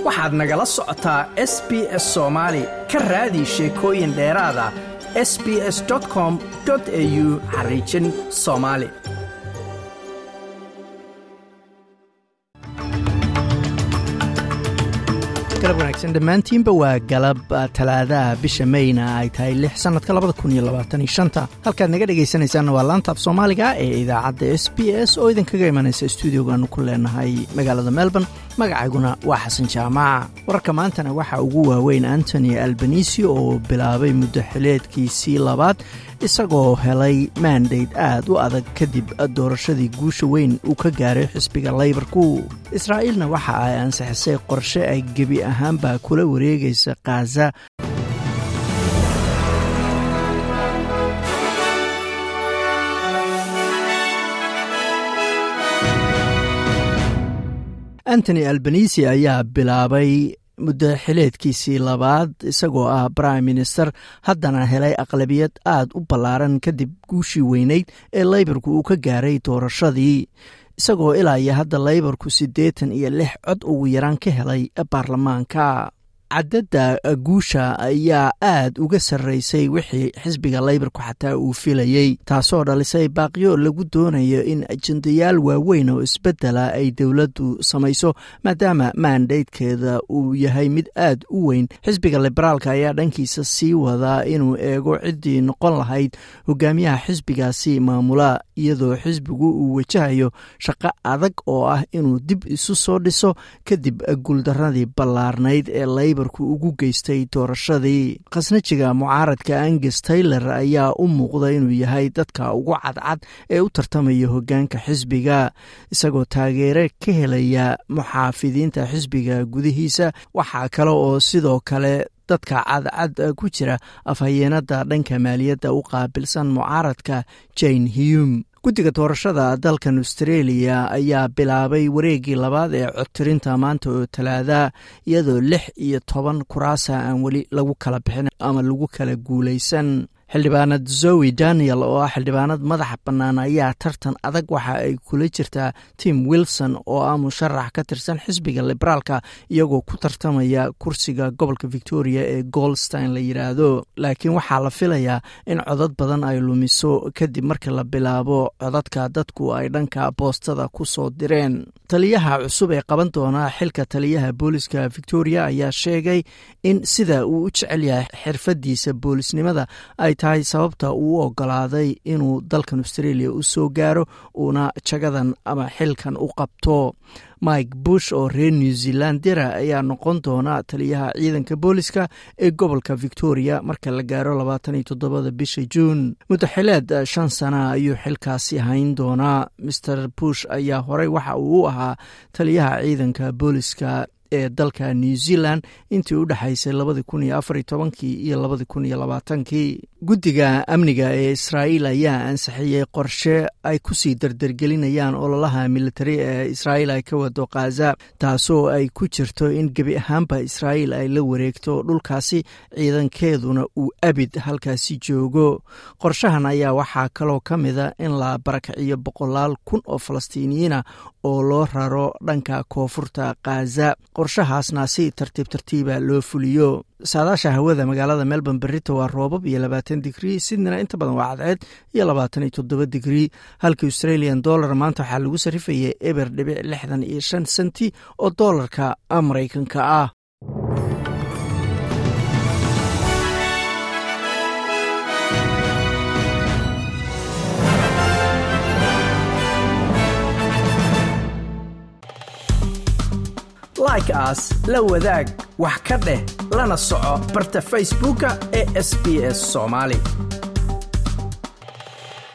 waxaad nagala socotaa s b s soomaali ka raadi sheekooyin dheeraada s b s com au xariijin soomaali galab wanaagsan dhammaantiinba waa galab talaadaha bisha mayna ay tahay lix sannadka labada kun iyo labaatan iyo shanta halkaad naga dhegaysanaysaanna waa laanta af soomaaliga ee idaacadda s b s oo idinkaga imanaysa stuudiogaanu ku leenahay magaalada melbourne magacayguna waa xasan jaamaca wararka maantana waxaa ugu waaweyn antony albanisi oo bilaabay muddo xileedkiisii labaad isagoo helay mandate aad u adag kadib doorashadii guusha weyn uu ka gaaray xisbiga laybarku israa'iilna waxa ay ansixisay qorshe ay gebi ahaanba kula wareegaysa khaza antony albanisi ayaa bilaabay muddo xileedkiisii labaad isagoo ah prime minister haddana helay aqlabiyad aad u ballaaran kadib guushii weyneyd ee laybarku uu ka gaaray doorashadii isagoo ilaa iyo hadda laybarku siddeetan iyo lix cod ugu yaraan ka helay baarlamaanka cadadda guusha ayaa aad uga sarraysay wixii xisbiga laybarku xataa uu filayey taasoo dhalisay baaqyo lagu doonayo in ajendayaal waaweyn oo isbeddela ay dowladdu samayso maadaama maandaydkeeda uu yahay mid aad u weyn xisbiga liberaalka ayaa dhankiisa sii wadaa inuu eego ciddii noqon lahayd hogaamiyaha xisbigaasi maamula iyadoo xisbigu uu wajahayo shaqo adag oo ah inuu dib isu soo dhiso kadib guuldaradii ballaarnayd ee laybar ugu geystay doorashadii khasnajiga mucaaradka angus taylor ayaa u muuqda inuu yahay dadka ugu cadcad ee u tartamaya hogaanka xisbiga isagoo taageere ka helaya muxaafidiinta xisbiga gudihiisa waxaa kale oo sidoo kale dadka cadcad ku jira afhayeenada dhanka maaliyadda u qaabilsan mucaaradka jane hume guddiga doorashada dalkan australia ayaa bilaabay wareeggii labaad ee codtirinta maanta oo talaada iyadoo lix iyo toban kuraasa aan weli lagu kala bixin ama lagu kala guulaysan xildhibaanad zoe daniel oo ah xildhibaanad madaxa bannaan ayaa tartan adag waxa ay kula jirtaa tim wilson oo ah musharax ka tirsan xisbiga liberaalka iyagoo ku tartamaya kursiga gobolka victoria ee goldstein la yidhaahdo laakiin waxaa la filayaa in codad badan ay lumiso kadib markii la bilaabo codadka dadku ay dhanka boostada ku soo direen taliyaha cusub ee qaban doona xilka taliyaha booliska victoria ayaa sheegay in sida uu u jecel yahay xirfadiisa boolisnimada ay tahay sababta uu u ogolaaday inuu dalkan australia u soo gaaro uuna jagadan ama xilkan u qabto mike bush oo reer new zealandera ayaa noqon doona taliyaha ciidanka booliska ee gobolka victoria marka la gaaro labaatan iyo toddobada bisha juun muddaxileed shan sana ayuu xilkaasi hayn doonaa master bush ayaa horey waxa uu u ahaa taliyaha ciidanka booliska ee dalka new zealand intii u dhexaysay labadii kun iyo afar iyo tobankii iyo labadii kun iyo labaatankii guddiga amniga ee israa'iil ayaa ansixiyey qorshe ay kusii dardargelinayaan ololaha militari ee israa'iil ay ka wado khaza taasoo ay ku jirto in gebi ahaanba israa'iil ay la wareegto dhulkaasi ciidankeeduna uu abid halkaasi joogo qorshahan ayaa waxaa kaloo ka mida in la barakiciyo boqolaal kun oo falastiiniyiina oo loo raro dhanka koonfurta khaza qorshahaasna si tartiib tartiiba loo fuliyo saadaasha hawada magaalada melbourne berito waa roobab iyo labaatan digrii sidnina inta badan waa cadceed iyo labaatan iyo toddoba digrii halka australian dollar maanta waxaa lagu sarifayay eber dhibic lixdan iyo shan senti oo doolarka maraykanka ah like aas la wadaag wax ka dheh lana soco barta facebooka ee sb s somaali